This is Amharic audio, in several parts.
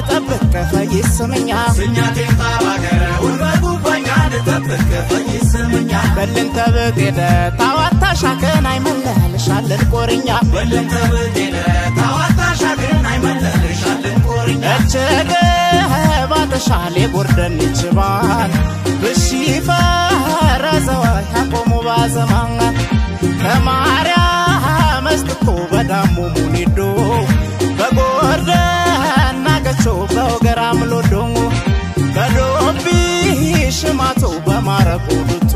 ጠብቅ ፈይስምኛ ስኛቴን ባባገረ ውልበቱ ባኛን ጠብቅ ፈይስምኛ በልንተ ብጤደ ታዋታ ሻከን አይመለልሻለን ቆርኛ በለንተ ብጤደ ታዋታ ሻግን አይመለልሻለን ቆርኛ እችግ ባተሻሌ ጎርደን ይችባል ብሺፈ ረዘዋ ያቆሙ ባዘማን ከማርያ መስትኮ በዳሙ ሙኒዶ በጎርደን ናገቾ በወገራም ሎዶንጎ በዶቢ ሽማቶ በማረቆ ዱቱ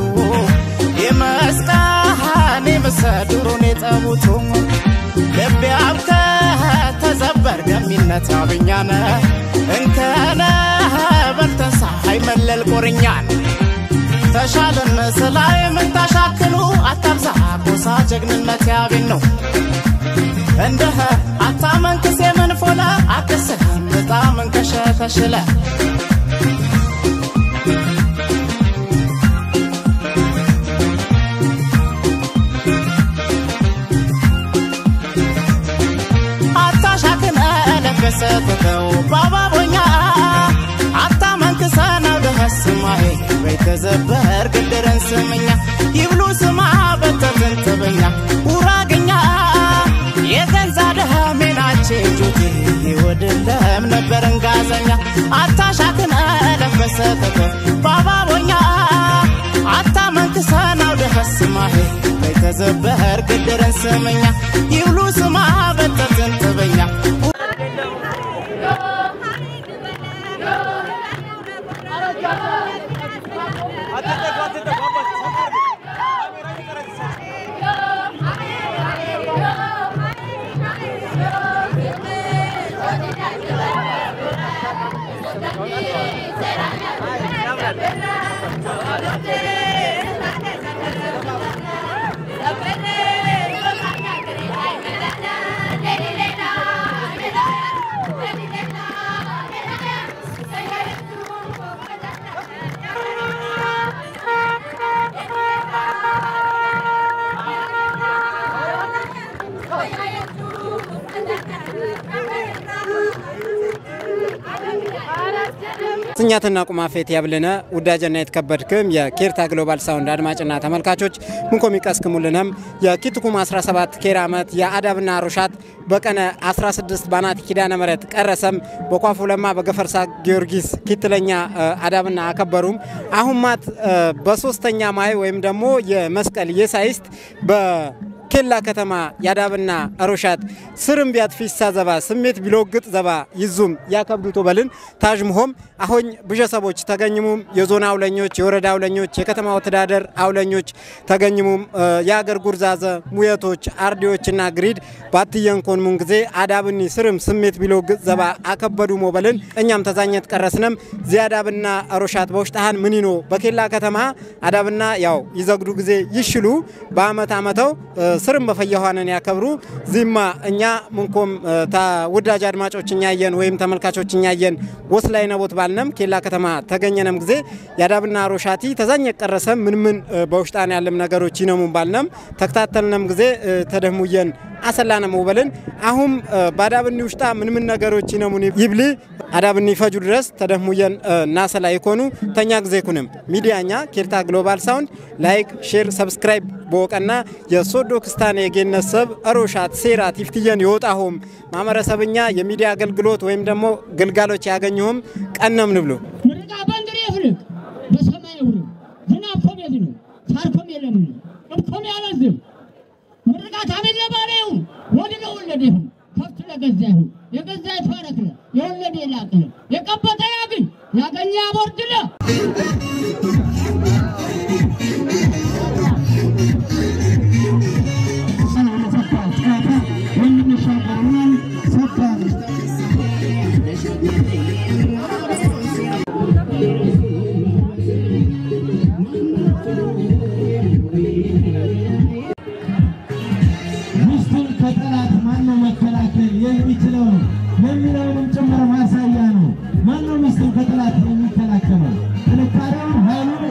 የመስቃን የምሰድሩን የጠቡቱ ልቤ አብከ ተዘበር ገሚነት ያብኛነ እንከነ በልተንሳ አይመለል ቆርኛን ተሻለን ስላይ ምን ታሻክሉ አታብዛ ጎሳ ጀግንነት ያቤን ነው እንደህ አታመንክስ የምንፎለ አክስህ በጣም እንከሸ ተሽለ አታሻክነ ለገሰተተው ባባቦኛ አታመንክሰ ነው ደኸስማሄ በይተዘበር ግድርን ስምኛ ይብሉ ስማ በተዘንተበኛ ውራግኛ የገንዛ ደህሜናቼ ጁቴ ይወድለም ነበርን ጋዘኛ አታሻክነ ለገሰተተ ባባቦኛ አታመንክሰ ነው ደኸስማሄ በይተዘበር ግድርን ስምኛ ይብሉ ስማ በተዘንተበኛ ስኛትና ቁማፌት ያብልነ ውዳጀና የተከበድክም የኬርታ ግሎባል ሳውንድ አድማጭና ተመልካቾች ምንኮም ይቀስክሙልነም የኪትኩም 17 ኬር ዓመት የአዳብና ሮሻት በቀነ 16 ባናት ኪዳነ ምሕረት ቀረሰም በኳፉ ለማ በገፈርሳ ጊዮርጊስ ኪትለኛ አዳብና አከበሩም አሁን ማት በሶስተኛ ማይ ወይም ደግሞ የመስቀል የሳይስት በ ኬላ ከተማ ያዳብና አሮሻት ስርም ቢያት ፊሳ ዘባ ስሜት ቢሎግጥ ዘባ ይዙም ያከብዱቶ በልን ታዥምሆም አሁን ብዠሰቦች ተገኝሙም የዞን አውለኞች የወረዳ አውለኞች የከተማ ወተዳደር አውለኞች ተገኝሙም የአገር ጉርዛዘ ሙየቶች አርዲዎችና ግሪድ ባትየንኮን ሙን ጊዜ አዳብኒ ስርም ስሜት ቢሎግጥ ዘባ አከበዱ ሞበልን እኛም ተዛኘት ቀረስነም ዚያዳብና አሮሻት በውሽጣሃን ምኒኖ በኬላ ከተማ አዳብና ያው ይዘግዱ ጊዜ ይሽሉ በአመት አመተው ስርም በፈየኋንን ያከብሩ ዚማ እኛ ምንኮም ውዳጅ አድማጮች እኛየን ወይም ተመልካቾች እኛየን ወስላይ ነቦት ባልነም ኬላ ከተማ ተገኘነም ጊዜ ያዳብና ሮሻቲ ተዛኝ ቀረሰም ምን ምን በውሽጣን ያለም ነገሮች ይነሙን ባልነም ተከታተልነም ጊዜ ተደህሙየን አሰላነ መውበልን አሁን በአዳብኒ ውሽጣ ምን ምን ነገሮች ይነሙን ይብሊ አዳብኒ ፈጁ ድረስ ተደህሙየን ናሰላ ይኮኑ ተኛ ጊዜ ኩንም ሚዲያኛ ኬርታ ግሎባል ሳውንድ ላይክ ሼር ሰብስክራይብ በወቀና የሶዶ ክስታን የጌነት ሰብ አሮሻት ሴራ ቲፍትየን ይወጣሁም ማህበረሰብኛ የሚዲያ አገልግሎት ወይም ደግሞ ግልጋሎች ያገኘሁም ቀነም ንብሎ ምርቃ በእንግዲህ ይፍልቅ በሰማይ ይሁን ዝናብ ኮም የዝኑ ሳር ኮም የለም እብኮም ያለዝም ምርቃት አቤት ለባለ ይሁን ወድ ለወለደ ይሁን ከብት ለገዛ ይሁን የገዛ የተባረክለ የወለደ የላቅለ የቀበጠ ያግኝ ያገኘ ያቦርድለ ሚስቱን ከጠላት ማነው መከላከል የሚችለው የሚለውንም ጭምር ማሳያ ነው። ማነው ሚስቱን ከጠላት የሚከላከለው? ጥንካሬውን ኃይሉን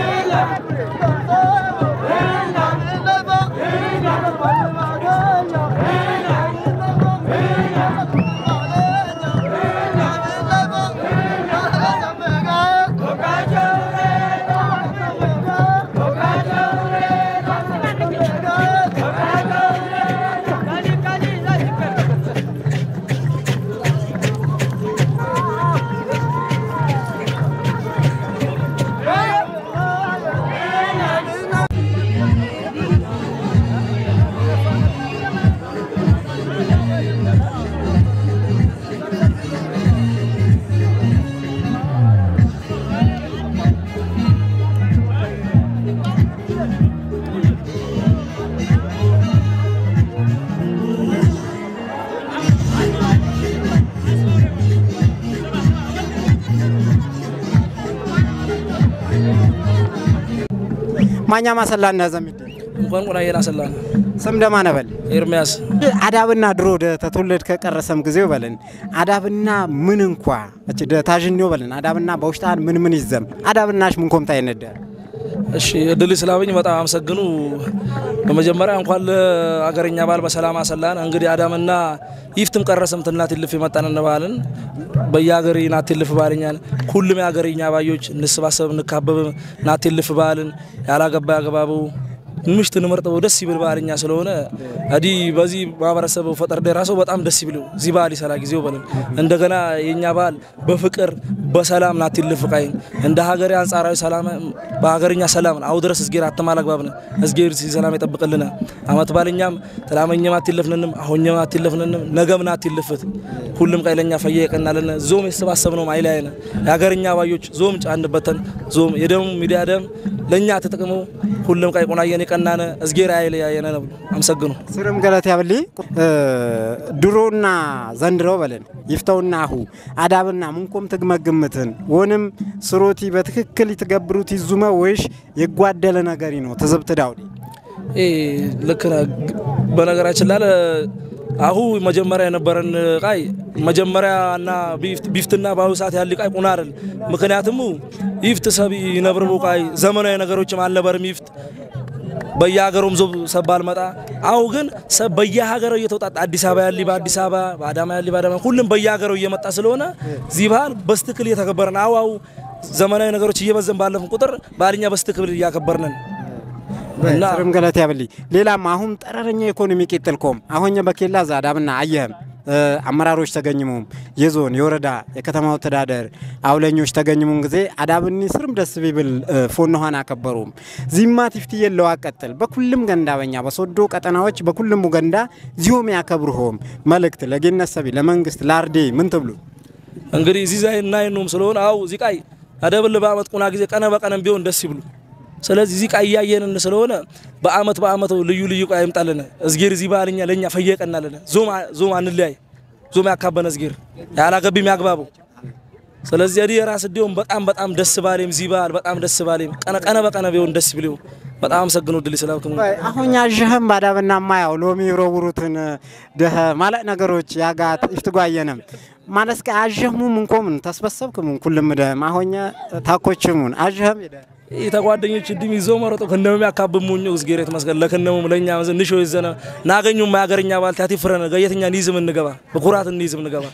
ማኛ ማሰላ እና ዘሚድ እንኳን ቁናየን አሰላን ስም ደማ ነበል ኤርሚያስ አዳብና ድሮ ደ ተተወለድ ከቀረሰም ጊዜው በለን አዳብና ምን እንኳ እቺ ደ ታጅኒው በለን አዳብና በውሽጣን ምን ምን ይዘም አዳብናሽ ምን ኮምታ ይነደ እሺ እድል ስላበኝ በጣም አመሰግኑ። በመጀመሪያ እንኳን ለአገረኛ በዓል በሰላም አሰላን። እንግዲህ አዳምና ይፍትም ቀረሰም ትናት ይልፍ የመጣን ባህልን በየሀገር ናት ይልፍ ባህልኛን ሁሉም የሀገርኛ ባዮች እንሰባሰብ እንካበብ ናት ይልፍ ባህልን ያላገባ ያገባቡ ምሽት እንመርጠው ደስ ይብል ባህልኛ ስለሆነ አዲ በዚህ ማህበረሰብ ፈጠር ደራሰው በጣም ደስ ይብለው እዚህ ባህል ይሰራ ጊዜው በለን እንደገና የኛ ባህል በፍቅር በሰላም ናት ይልፍ ቃይን እንደ ሀገሬ አንጻራዊ ሰላም በሀገርኛ ሰላም አው ድረስ እዝጌር አተማላግባብነ እዝጌር ሰላም ይጠብቅልና አመት ባልኛም ተላመኘም አትይለፍንንም አሁኝም አትይለፍንንም ነገም ናት ይልፍት ሁሉም ቀይለኛ ፈየ ይቀናልን ዞም የተሰባሰብ ነው ማይላይነ የሀገርኛ ባዮች ዞም ጫንበተን ዞም የደሙ ሚዲያ ደም ለኛ ተጠቅመው ሁሉም ቀይ ቁናየን የቀናነ እዝጌር አይለ ያየነ ነው አመሰግኑ ስርም ገለት ያብሊ ድሮና ዘንድሮ በለን ይፍተውና አሁ አዳብና ምንኮም ትግመግምትን ወንም ስሮቲ በትክክል ይትገብሩት ይዙመ ወይሽ የጓደለ ነገሪ ነው ትዝብት ዳውዲ እ ልክ ነህ። በነገራችን ላይ አሁ መጀመሪያ የነበረን ቃይ መጀመሪያና ቢፍትና በአሁኑ ሰዓት ያለ ቃይ ቁና አይደል። ምክንያቱም ይፍት ሰብ ይነብርቡ ቃይ ዘመናዊ ነገሮችም አልነበርም ይፍት በየሀገሩም ዞብ ሰብ አልመጣ አሁ ግን ሰብ በየሀገሩ እየተውጣጣ አዲስ አበባ ያሊ በአዲስ አበባ በአዳማ ያሊ በአዳማ ሁሉም በየሀገሩ እየመጣ ስለሆነ እዚህ ባህል በስትክል እየተከበረን አሁ አሁ ዘመናዊ ነገሮች እየበዘን ባለፍን ቁጥር ባህልኛ በስትክል እያከበርነን እና ስርም ገለት ያብሊ ሌላም አሁን ጠረረኛ ኢኮኖሚ ቄጥልኮም አሁን በኬላ ዛዳብና አየህም አመራሮች ተገኝሙም የዞን የወረዳ የከተማው ተዳደር አውለኞች ተገኝሙም ጊዜ አዳብኒ ስርም ደስ ቢብል ፎንኋን አከበሩም ዚማ ቲፍቲ የለው አቀጥል በኩልም ገንዳ በኛ በሶዶ ቀጠናዎች በኩልም ገንዳ ዚዮም ያከብሩሆም መልእክት ለጌነሰቢ ለመንግስት ላርዴ ምን ትብሉ እንግዲህ እዚህ ዛይ እና ይኑም ስለሆነ አው እዚህ ቃይ አደብል በአመት ቁና ጊዜ ቀነ በቀነም ቢሆን ደስ ይብሉ። ስለዚህ እዚህ ቃይ እያየንን ስለሆነ በአመት በአመት ልዩ ልዩ ቃይ ይምጣልን። እዝጌር እዚህ ባህልኛ ለኛ ፈየቀናልን። ዞም ዞም አንለያይ ዞም ያካበነ እዝጌር ያላገቢም ያግባበው። ስለዚህ እዲ የራስ ዲዮም በጣም በጣም ደስ ባሌም እዚህ ባህል በጣም ደስ ባሌም ቀነ ቀነ በቀነ ቢሆን ደስ ብለው በጣም አመሰግነው ድል ስላልከሙ አሁን ያዥህም ባዳብና ማያው ሎሚ ይሮውሩትን ደህ ማለት ነገሮች ያጋት ይፍትጓየንም ማለት ከ አዥህሙም እንኮምን ተስበሰብክሙን ኩልም ደህም አሁን ታኮችሙን አዥህም ይደ ተጓደኞች ድም ይዞ መረጦ ከነም ያካብም ሙኞ እዝጌሬት መስገን ለከነሙም ለኛ መዘ ንሾ ይዘነ ናገኙ ማያገርኛ ባል ታቲ ፍረነ ገየተኛ ኒዝም እንገባ በኩራት ኒዝም እንገባ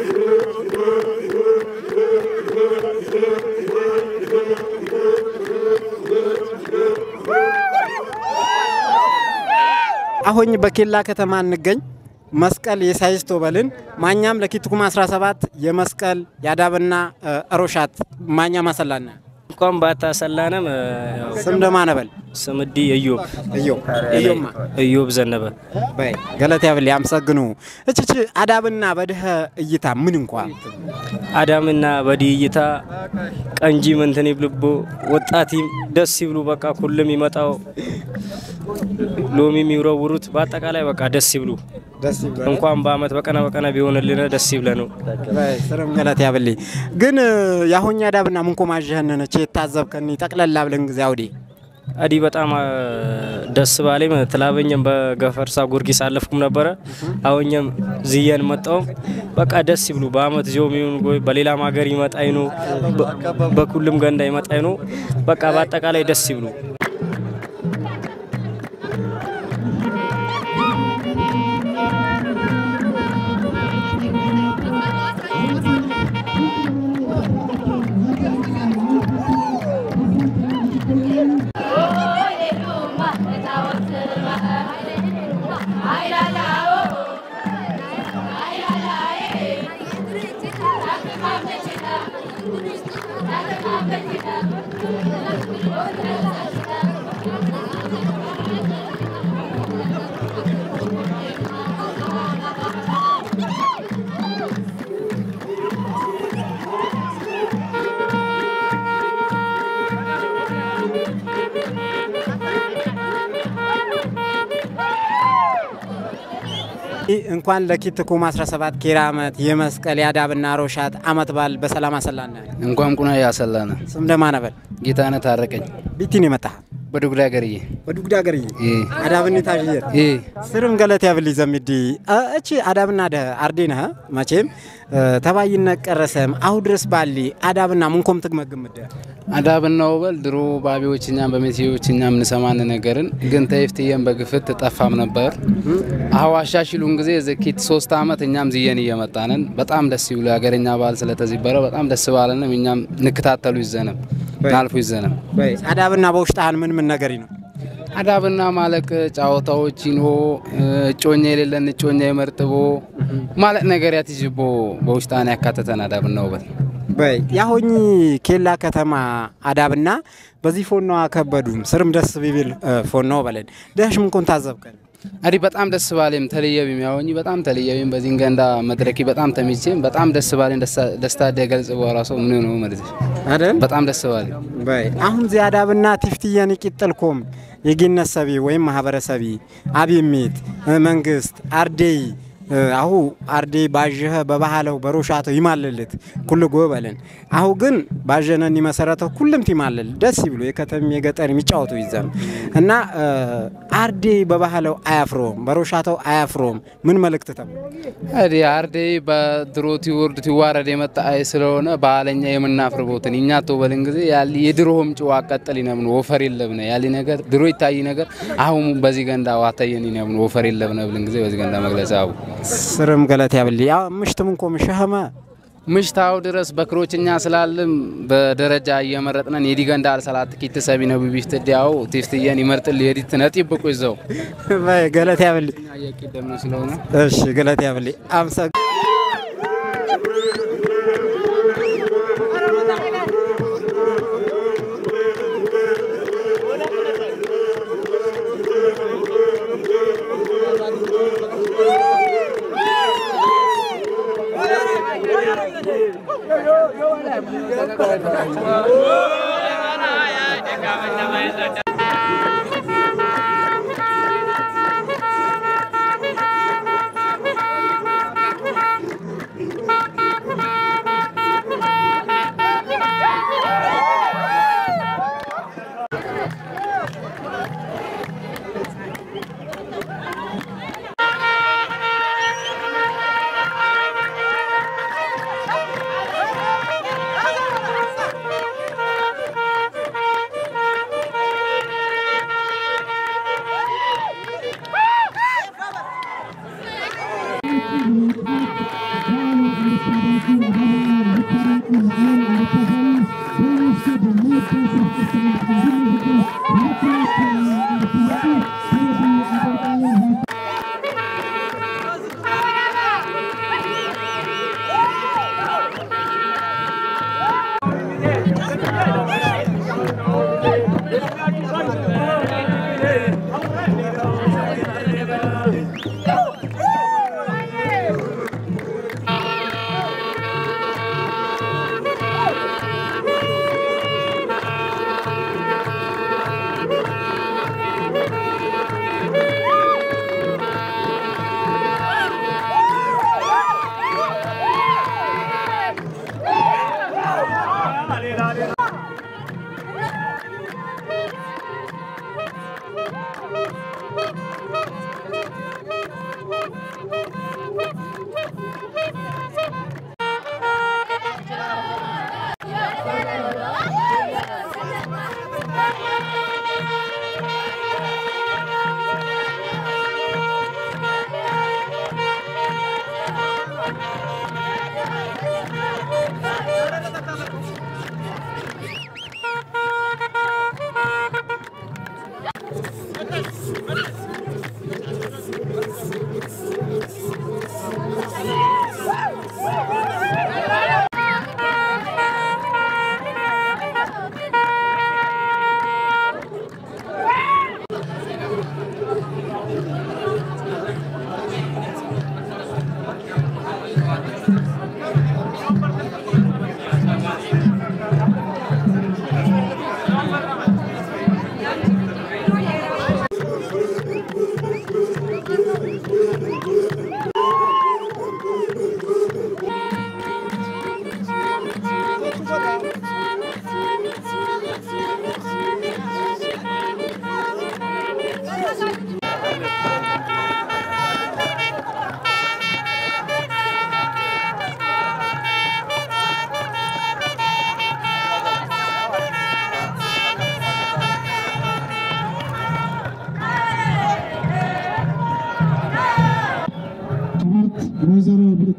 አሁን በኬላ ከተማ እንገኝ መስቀል የሳይስቶ በልን ማኛም ለኪትኩም 17 የመስቀል ያዳብና እሮሻት ማኛ ማሰላና እንኳን ባታሰላነም ስም ደማ ነበል ስምዲ እዮብ እዮ እዮማ እዮብ ዘነበ በይ ገለት ያብል ያምሰግኑ እችች አዳብና በድህ እይታ ምን እንኳ አዳምና በዲ እይታ ቀንጂ ምንትን ይብልቦ ወጣቲም ደስ ይብሉ በቃ ሁሉም ይመጣው ሎሚ የሚውረውሩት በአጠቃላይ በቃ ደስ ይብሉ። ደስ ይበል እንኳን በአመት በቀነ በቀነ ቢሆንልን ደስ ይብለ ነው። በይ ስርም ገለት ያብል ግን ያሁኛ አዳብና ምንኮ ማጀህነነ ቼ ታዘብከኒ ጠቅለላ ብለን ጊዜ አውዲ አዲ በጣም አ፣ ደስ ባለኝ ትላበኝም በገፈርሳ ጉርጊስ አለፍኩም ነበረ አሁኝም ዝየን መጣውም በቃ ደስ ይብሉ በአመት ዞም ይሁን ጎይ በሌላም ሀገር ይመጣይ ነው በ- በኩልም ገንዳ ይመጣይ ነው በቃ በአጠቃላይ ደስ ይብሉ። እንኳን ለኪትኩም 17 ኬራ ዓመት የመስቀል የአዳብና ሮሻት አመት በዓል በሰላም አሰላነ እንኳን ቁና ያሰላነ ስም ደማነበል ጌታነ ታረቀኝ ቢቲን የመጣ በዱጉዳ ገርዬ ወዱጉዳ ገርይ እ አዳብኒ ታዥየር እ ስርም ገለት ያብል ዘሚዲ እቺ አዳብና ደ አርዴነ መቼም ተባይነ ቀረሰም አሁ ድረስ ባሊ አዳብና ምንኮም ትግመግምደ አዳብና ወበል ድሮ ባቢዎች እኛም በሜቴዎች እኛም እንሰማን ነገርን ግን ተይፍትየን በግፍት ጠፋም ነበር አሁ አሻሽሉን ጊዜ ዘኪት ሶስት አመት እኛም ዝየን እየመጣንን በጣም ደስ ይብሉ የሀገረኛ ባህል ስለተዚበረ በጣም ደስ ባለንም እኛም ንክታተሉ ይዘንም ናልፉ ይዘንም በይ አዳብና በውሽጣህን ምን ምን ነገሪ ነው አዳብና ማለቅ ጫወታዎች ይኖ እጮኛ የሌለን እጮኛ የመርጥቦ ማለት ነገር ያትጅቦ በውሽጣን ያካተተን አዳብና ውበት በይ ያሆኝ ኬላ ከተማ አዳብና በዚህ ፎኖ አከበዱም ስርም ደስ ቢብል ፎኖ በለን ደሽ ምንኮን ታዘብከን አዲ በጣም ደስ ባሌም ተለየቢም ያሆኝ በጣም ተለየቢም በዚህ ገንዳ መድረኪ በጣም ተሚቼም በጣም ደስ ባሌም ደስታ ደገልጽ በራሱ ምን ነው ማለት አይደል በጣም ደስ ባሌ በይ አሁን ዚ አዳብና ቲፍትየን ይቂጥልኮም የጊነት ሰቢ ወይም ማህበረሰቢ አብሚት መንግስት አርዴይ አሁ አርዴ ባዥኸ በባህለው በሮሻተው ይማልልት ኩል ጎበልን አሁ ግን ባዠነን ይመሰረተው ኩልም ይማልል ደስ ይብሎ የከተም የገጠር የሚጫወቱ ይዘም እና አርዴ በባህለው አያፍሮም በሮሻተው አያፍሮም ምን መልእክት ተም አዲ አርዴ በድሮ ቲወርድ ቲዋረድ የመጣ አይ ስለሆነ ባህለኛ የምናፍርቦትን እኛ ተወበልን ጊዜ ያሊ የድሮም ጭዋ አቀጠል ይነብን ወፈር የለብነ ያሊ ነገር ድሮ ይታይ ነገር አሁን በዚህ ገንዳ ዋታየን ይነብን ወፈር የለብነ ብልን ጊዜ በዚህ ገንዳ መግለጽ አቡ ስርም ገለት ያብል ያ ምሽትም እንኮ ምሸኸመ ምሽታው ድረስ በክሮችኛ ስላልም በደረጃ እየመረጥነን የዲገንዳ አልሰላት ኪት ሰቢ ነው ቢቢፍት ዲያው ቲፍትየን ይመርጥል የዲት ነጢብቁ ይዘው በይ ገለት ያብል እየቀደም ነው ስለሆነ እሺ ገለት ያብል አምሰ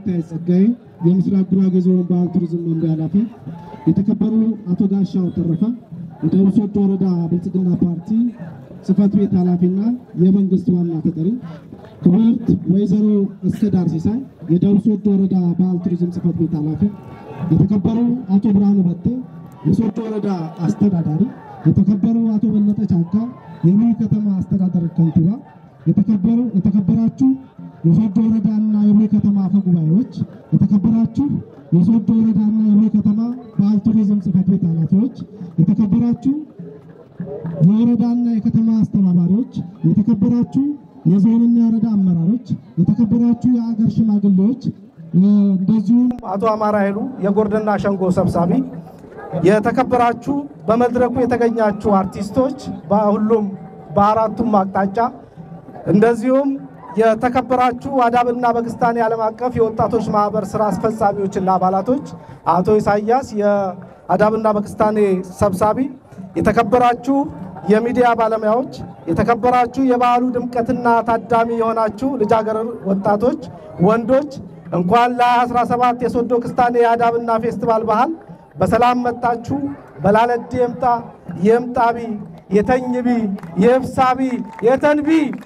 አታላይ ጸጋዬ የምስራቅ ጉራጌ ዞን ባህል ቱሪዝም መምሪያ ኃላፊ፣ የተከበሩ አቶ ጋሻው ተረፈ የደቡብ ሶዶ ወረዳ ብልጽግና ፓርቲ ጽህፈት ቤት ኃላፊና የመንግስት ዋና ተጠሪ፣ ክብርት ወይዘሮ እስከዳር ሲሳይ የደቡብ ሶዶ ወረዳ ባህል ቱሪዝም ጽህፈት ቤት ኃላፊ፣ የተከበሩ አቶ ብርሃኑ በቴ የሶዶ ወረዳ አስተዳዳሪ፣ የተከበሩ አቶ በለጠ ጫካ የሙሉ ከተማ አስተዳደር ከንቲባ፣ የተከበሩ የተከበራችሁ የሶዶ ወረዳና የሙሉ ከተማ አፈ ጉባኤዎች፣ የተከበራችሁ የሶዶ ወረዳና የሙሉ ከተማ ባህል ቱሪዝም ጽህፈት ቤት ኃላፊዎች፣ የተከበራችሁ የወረዳና የከተማ አስተባባሪዎች፣ የተከበራችሁ የዞንና የወረዳ አመራሮች፣ የተከበራችሁ የአገር ሽማግሌዎች፣ እንደዚሁም አቶ አማራ ኃይሉ የጎርደና ሸንጎ ሰብሳቢ፣ የተከበራችሁ በመድረኩ የተገኛችሁ አርቲስቶች በሁሉም በአራቱም አቅጣጫ እንደዚሁም የተከበራችሁ አዳብና በክስታኔ ዓለም አቀፍ የወጣቶች ማህበር ስራ አስፈጻሚዎችና አባላቶች፣ አቶ ኢሳያስ የአዳብና በክስታኔ ሰብሳቢ፣ የተከበራችሁ የሚዲያ ባለሙያዎች፣ የተከበራችሁ የበዓሉ ድምቀትና ታዳሚ የሆናችሁ ልጃገረድ ወጣቶች፣ ወንዶች እንኳን ለ2017 የሶዶ ክስታኔ የአዳብና ፌስቲቫል ባህል በሰላም መጣችሁ። በላለድ የምጣ የምጣቢ የተኝቢ የብሳቢ የተንቢ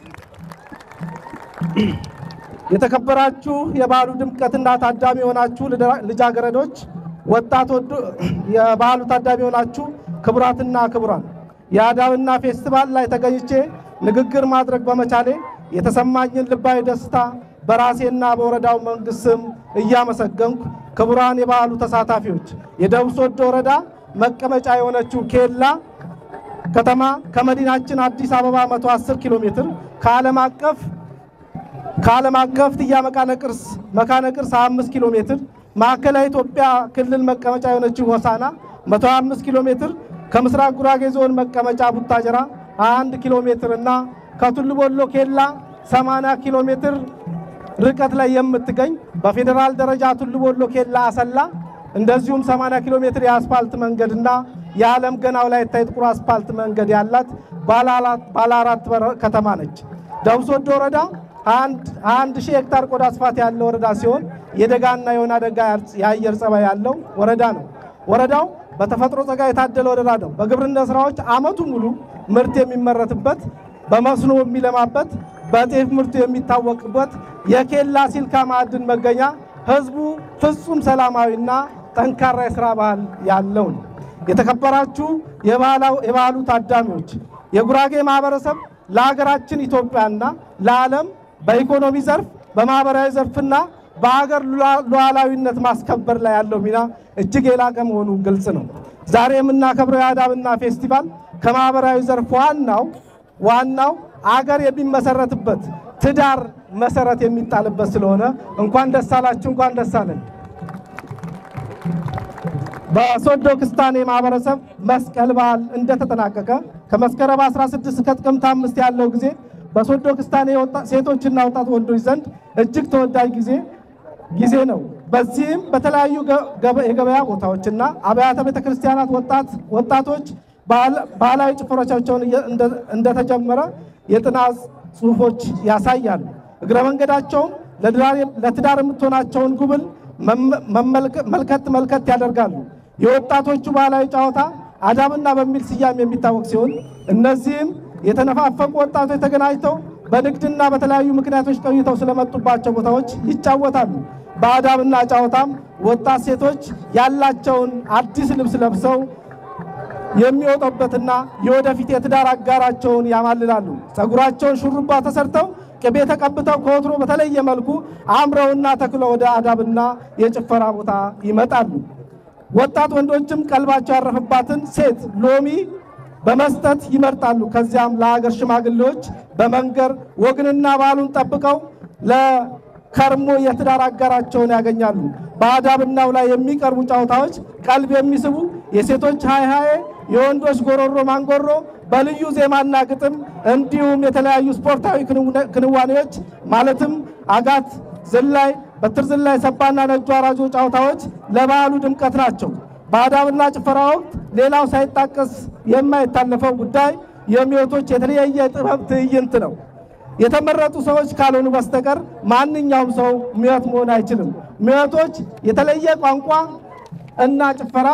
የተከበራችሁ የበዓሉ ድምቀትና ታዳሚ የሆናችሁ ልጃገረዶች፣ ወጣት ወዶ የበዓሉ ታዳሚ የሆናችሁ ክቡራትና ክቡራን የአዳብና ፌስቲቫል ላይ ተገኝቼ ንግግር ማድረግ በመቻሌ የተሰማኝን ልባዊ ደስታ በራሴና በወረዳው መንግስት ስም እያመሰገንኩ ክቡራን የበዓሉ ተሳታፊዎች የደቡብ ሶዶ ወረዳ መቀመጫ የሆነችው ኬላ ከተማ ከመዲናችን አዲስ አበባ 110 ኪሎ ሜትር ከዓለም አቀፍ ከዓለም አቀፍ ትያ መካነ ቅርስ መካነ ቅርስ 25 ኪሎ ሜትር ማዕከላዊ ኢትዮጵያ ክልል መቀመጫ የሆነችው ሆሳና 125 ኪሎ ሜትር ከምስራቅ ጉራጌ ዞን መቀመጫ ቡታጀራ 21 ኪሎ ሜትር እና ከቱሉ ቦሎ ኬላ 80 ኪሎ ሜትር ርቀት ላይ የምትገኝ በፌዴራል ደረጃ ቱሉ ቦሎ ኬላ አሰላ እንደዚሁም 80 ኪሎ ሜትር የአስፋልት መንገድና የዓለም ገናው ላይ የታይ ጥቁር አስፋልት መንገድ ያላት ባለ አራት በር ከተማ ነች። ደቡብ ሶዶ ወረዳ አንድ ሺህ ሄክታር ቆዳ ስፋት ያለው ወረዳ ሲሆን የደጋና የወይና ደጋ የአየር ጸባይ ያለው ወረዳ ነው። ወረዳው በተፈጥሮ ጸጋ የታደለ ወረዳ ነው። በግብርና ስራዎች አመቱ ሙሉ ምርት የሚመረትበት፣ በመስኖ የሚለማበት፣ በጤፍ ምርቱ የሚታወቅበት የኬላ ሲልካ ማዕድን መገኛ፣ ህዝቡ ፍጹም ሰላማዊና ጠንካራ የስራ ባህል ያለው ነው። የተከበራችሁ የባህሉ ታዳሚዎች የጉራጌ ማህበረሰብ ለሀገራችን ኢትዮጵያና ለዓለም በኢኮኖሚ ዘርፍ በማህበራዊ ዘርፍና በሀገር ሉዓላዊነት ማስከበር ላይ ያለው ሚና እጅግ የላቀ መሆኑ ግልጽ ነው። ዛሬ የምናከብረው የአዳብና ፌስቲቫል ከማህበራዊ ዘርፍ ዋናው ዋናው አገር የሚመሰረትበት ትዳር መሰረት የሚጣልበት ስለሆነ እንኳን ደስ አላችሁ፣ እንኳን ደስ አለን። በሶዶ ክስታኔ ማህበረሰብ መስቀል በዓል እንደተጠናቀቀ ከመስከረም 16 እስከ ጥቅምት አምስት ያለው ጊዜ በሶዶ ክስታኔ ሴቶችና ወጣት ወንዶች ዘንድ እጅግ ተወዳጅ ጊዜ ጊዜ ነው። በዚህም በተለያዩ የገበያ ቦታዎችና አብያተ ቤተ ክርስቲያናት ወጣቶች ባህላዊ ጭፈሮቻቸውን እንደተጀመረ የጥናት ጽሑፎች ያሳያሉ። እግረ መንገዳቸውም ለትዳር የምትሆናቸውን ጉብል መልከት መልከት ያደርጋሉ። የወጣቶቹ ባህላዊ ጨዋታ አዳምና በሚል ስያሜ የሚታወቅ ሲሆን እነዚህም የተነፋፈቁ ወጣቶች ተገናኝተው በንግድና በተለያዩ ምክንያቶች ቆይተው ስለመጡባቸው ቦታዎች ይጫወታሉ። በአዳምና ጨዋታም ወጣት ሴቶች ያላቸውን አዲስ ልብስ ለብሰው የሚወጡበትና የወደፊት የትዳር አጋራቸውን ያማልላሉ። ፀጉራቸውን ሹሩባ ተሰርተው ቅቤ ተቀብተው ከወትሮ በተለየ መልኩ አምረውና ተክለው ወደ አዳብና የጭፈራ ቦታ ይመጣሉ። ወጣት ወንዶችም ቀልባቸው ያረፈባትን ሴት ሎሚ በመስጠት ይመርጣሉ። ከዚያም ለሀገር ሽማግሌዎች በመንገር ወግንና ባህሉን ጠብቀው ለከርሞ የትዳር አጋራቸውን ያገኛሉ። በአዳብናው ላይ የሚቀርቡ ጨዋታዎች ቀልብ የሚስቡ የሴቶች ሃይሃዬ፣ የወንዶች ጎሮሮ ማንጎሮ በልዩ ዜማና ግጥም እንዲሁም የተለያዩ ስፖርታዊ ክንዋኔዎች ማለትም አጋት ዝላይ፣ በትር ዝላይ፣ ሰባና ነጁ አራጆ ጨዋታዎች ለበዓሉ ድምቀት ናቸው። በአዳብና ጭፈራ ወቅት ሌላው ሳይጣቀስ የማይታለፈው ጉዳይ የሚወቶች የተለያየ ጥበብ ትዕይንት ነው። የተመረጡ ሰዎች ካልሆኑ በስተቀር ማንኛውም ሰው ምዕት መሆን አይችልም። ምዕቶች የተለየ ቋንቋ እና ጭፈራ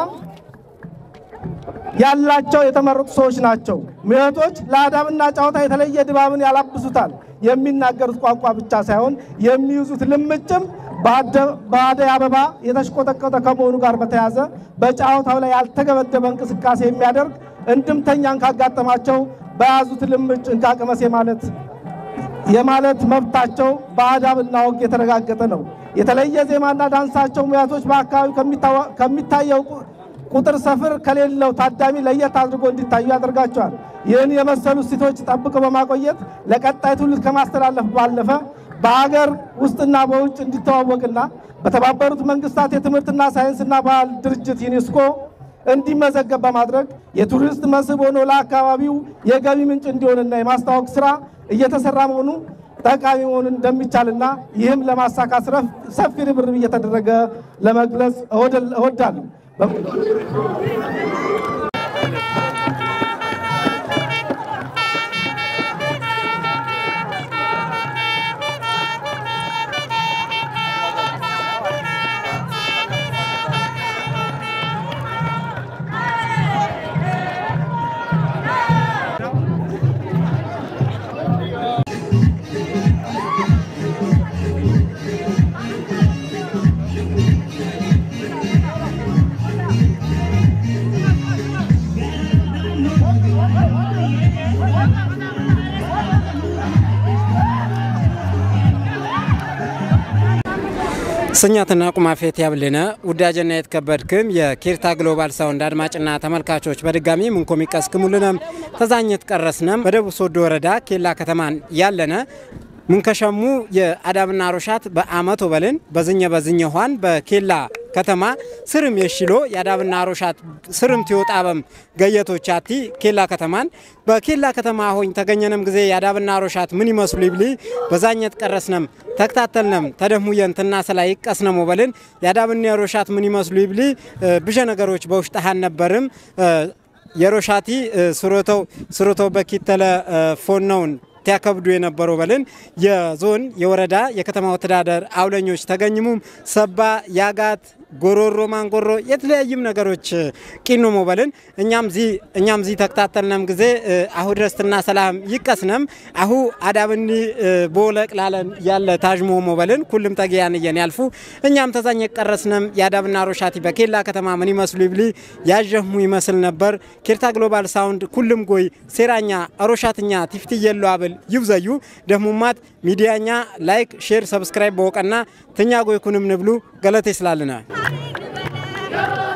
ያላቸው የተመረጡ ሰዎች ናቸው። ምዕቶች ለአዳምና ጨዋታ የተለየ ድባብን ያላብሱታል። የሚናገሩት ቋንቋ ብቻ ሳይሆን የሚይዙት ልምጭም በአደይ አበባ የተሽቆጠቆጠ ከመሆኑ ጋር በተያያዘ በጨዋታው ላይ ያልተገበደበ እንቅስቃሴ የሚያደርግ እንድምተኛን ካጋጠማቸው በያዙት ልምጭ እንካቅመሴ ማለት የማለት መብታቸው በአዳብና ወግ የተረጋገጠ ነው። የተለየ ዜማና ዳንሳቸው ሙያቶች በአካባቢው ከሚታየው ቁጥር ሰፍር ከሌለው ታዳሚ ለየት አድርጎ እንዲታዩ ያደርጋቸዋል። ይህን የመሰሉ እሴቶች ጠብቆ በማቆየት ለቀጣይ ትውልድ ከማስተላለፍ ባለፈ በሀገር ውስጥና በውጭ እንዲተዋወቅና በተባበሩት መንግስታት የትምህርትና ሳይንስና ባህል ድርጅት ዩኔስኮ እንዲመዘገብ በማድረግ የቱሪስት መስህብ ሆኖ ለአካባቢው የገቢ ምንጭ እንዲሆንና የማስተዋወቅ ስራ እየተሰራ መሆኑ ጠቃሚ መሆኑን እንደሚቻልና ይህም ለማሳካት ሰፊ ርብርብ እየተደረገ ለመግለጽ እወዳለሁ። ስኛትና ቁማፌት ያብልነ ውዳጀና የተከበድክም የኬርታ ግሎባል ሳውንድ አድማጭና ተመልካቾች በድጋሚ ምንኮም ይቀስክሙልነም ተዛኘት ቀረስነም በደቡብ ሶዶ ወረዳ ኬላ ከተማን ያለነ ምንከሸሙ የአዳምና ሮሻት በአመቶ በልን በዝኘ በዝኘ ኋን በኬላ ከተማ ስርም የሽሎ የአዳብና ሮሻት ስርም ትወጣበም ገየቶቻቲ ኬላ ከተማን በኬላ ከተማ ሆኝ ተገኘነም ጊዜ የአዳብና ሮሻት ምን ይመስሉ ይብሊ በዛኘት ቀረስነም ተከታተልነም ተደሙየን ትናሰላ ይቀስነም ወበልን የአዳብና ሮሻት ምን ይመስሉ ይብሊ ብሸ ነገሮች በውሽጣሃን ነበርም የሮሻቲ ስሮተው ስሮተው በኪተለ ፎነውን ሲያከብዱ የነበረው በልን የዞን የወረዳ የከተማ አስተዳደር አውለኞች ተገኝሙም ሰባ ያጋት ጎሮሮ ማንጎሮ የተለያዩም ነገሮች ቂኖ ሞበልን እኛም ዚ እኛም ዚ ተከታተልነም ጊዜ አሁ ድረስትና ሰላም ይቀስነም አሁ አዳብኒ ቦለቅ ላለን ያለ ታጅሞ ሞበልን ኩልም ተገያን እየን ያልፉ እኛም ተዛኝ ቀረስነም የአዳብና ሮሻቲ በኬላ ከተማ ምን ይመስሉ ይብሊ ያጀሙ ይመስል ነበር ኬርታ ግሎባል ሳውንድ ኩልም ጎይ ሴራኛ አሮሻትኛ ቲፍቲ የሎ አብል ይብዘዩ ደሙማት ሚዲያኛ ላይክ ሼር ሰብስክራይብ በወቀና ትኛ ጎይ ኩንም ንብሉ ገለቴ ስላልና